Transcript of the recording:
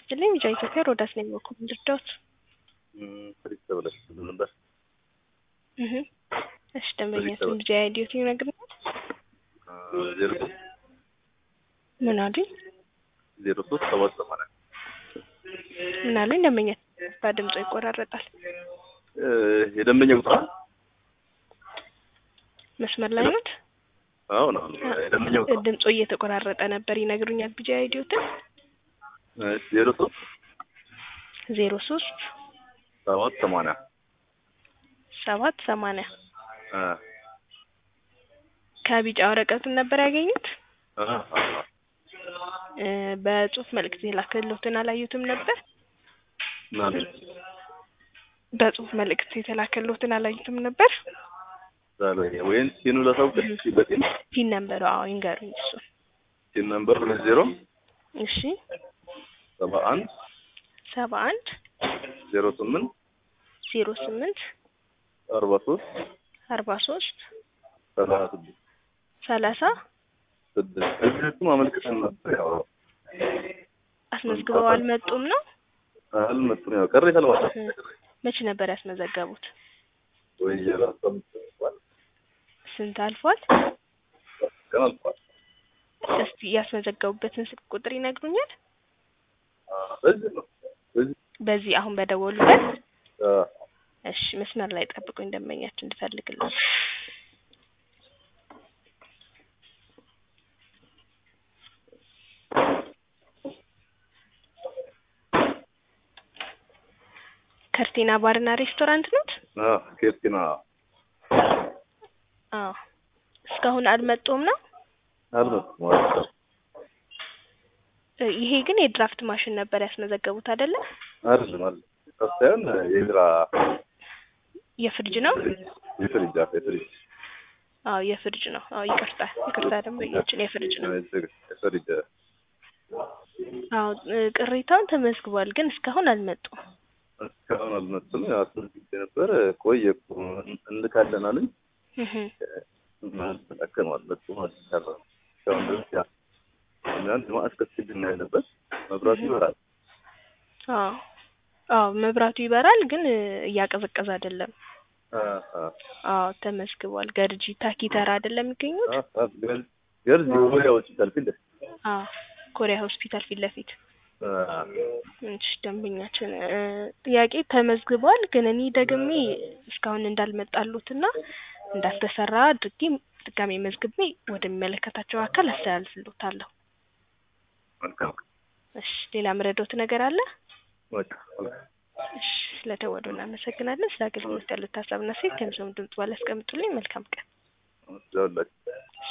ይስጥልኝ። ቢጫ ኢትዮጵያ ሮዳስ ነኝ። በኩል ልርዳዎት? ፍሪክ ተብለሽ ነበር። እህ እሺ፣ ደንበኛችን ልጅ አይዲዮት ይነግረኛል። ዜሮ ምን አሉኝ? ዜሮ ሶስት ሰባት ሰማንያ ምን አሉኝ? ደንበኛ በድምፁ ይቆራረጣል። የደንበኛ ቁጥር መስመር ላይ ናት። አሁን አሁን የደንበኛ ቁጥር ድምፁ እየተቆራረጠ ነበር። ይነግሩኛል። ቢጫ አይዲዮትን ዜሮ ሶስት ዜሮ ሶስት ሰባት ሰማንያ ሰባት ሰማንያ ከቢጫ ወረቀቱን ነበር ያገኙት። በጽሁፍ መልእክት የላከልዎትን አላዩትም ነበር? በጽሁፍ መልእክት የተላከልዎትን አላዩትም ነበር? ወይም ሲኑ ላሳውቅሽ በጤና ፒን ነምበሩ አዎ ይንገሩኝ። እሱ ሲን ነምበር ሁለት ዜሮ እሺ ሰባ አንድ ሰባ አንድ ዜሮ ስምንት ዜሮ ስምንት አርባ ሶስት አርባ ሶስት ሰላሳ ስድስት ሰላሳ ስድስት እዚህም አመልክተን ነበር። ያው አስመዝግበው አልመጡም ነው? አልመጡም። ያው ቅሬታ ለማለት መቼ ነበር ያስመዘገቡት? ወይ የራሱ አልፏል ስንት አልፏል? ቀን አልፏል። እስቲ ያስመዘገቡበትን ስልክ ቁጥር ይነግሩኛል? በዚህ ነው በዚህ በዚህ አሁን በደወሉበት? አ እሺ መስመር ላይ ጠብቁኝ፣ ደንበኛችን እንድፈልግልኝ። ከርቲና ባርና ሬስቶራንት ኖት? አ ኬርቲና አዎ። እስካሁን አልመጡም ነው? አልመጡም ማለት ነው። እ ይሄ ግን የድራፍት ማሽን ነበር ያስመዘገቡት አይደለ? አይደለም አይደለም ሳይሆን የቢራ የፍሪጅ ነው? የፍሪጅ አፍ የፍሪጅ አዎ የፍሪጅ ነው። አዎ ይቅርታ ይቅርታ፣ ደንበኛችን የፍሪጅ ነው። የፍሪጅ አዎ እ ቅሬታውን ተመዝግቧል፣ ግን እስካሁን አልመጡም። እስካሁን አልመጡም። ያው አስመዝግቤ ነበር ቆየ እኮ እንልካለን አሉኝ። እህ ተጠቀሙ አልመጡም። አልሰራ እስካሁን ድረስ ያ አንድ ማዕት ከስድና ያለበት መብራቱ ይበራል። አዎ አዎ መብራቱ ይበራል፣ ግን እ እያቀዘቀዘ አይደለም። አ አ አዎ ተመዝግቧል። ገርጂ ታኪተራ አይደለም የሚገኙት? አ ገርዝ ገርዝ የወዲያ ሆስፒታል ፊት ለፊት አዎ ኮሪያ ሆስፒታል ፊት ለፊት። አ እሺ ደንበኛችን እ ጥያቄ ተመዝግቧል፣ ግን እኔ ደግሜ እስካሁን እንዳልመጣሉትና እንዳልተሰራ አድርጌ ድጋሜ መዝግቤ ወደሚመለከታቸው አካል አስተላልፍልዎታለሁ። መልካም እሺ ሌላ ምረዶት ነገር አለ? በቃ መልካም እሺ ስለደወሉ እናመሰግናለን። ስለ አገልግሎት ያሉት ሀሳብና ሴት ከምሰሙ ድምጽ ባለ ያስቀምጡልኝ። መልካም ቀን። ደውላችሁ